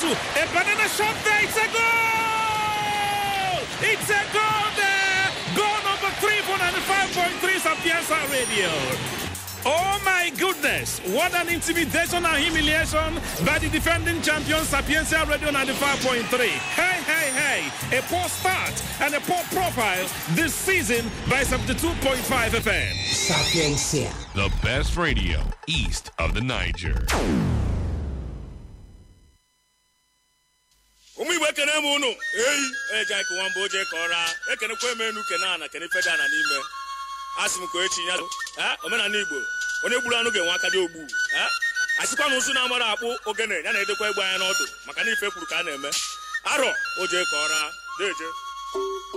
two. A banana shot there. It's a goal! It's a goal there! Goal number three for 95.3 Sapienza Radio. Oh my goodness! What an intimidation and humiliation by the defending champion Sapienza Radio 95.3. Hey, hey, hey! A poor start and a poor profile this season by 72.5 FM. Sapiencia. The best radio east of the Niger. ụmụ igbo ekene m ụnụ eyi eji anyị kụwa mbụ oje ka ọra ekenekwa m enu kene ana kene feda ana n'ime asị m ka echi ya Eh, omenala igbo onye gburu anụ ga-enwe aka dị ogbu Eh, asịkwa na ụzụ na-amara akpụ ogene ya na-edekwa egbe anya n'ọdụ maka na ife kwuru ka a na-eme arọ oje ka ọra deje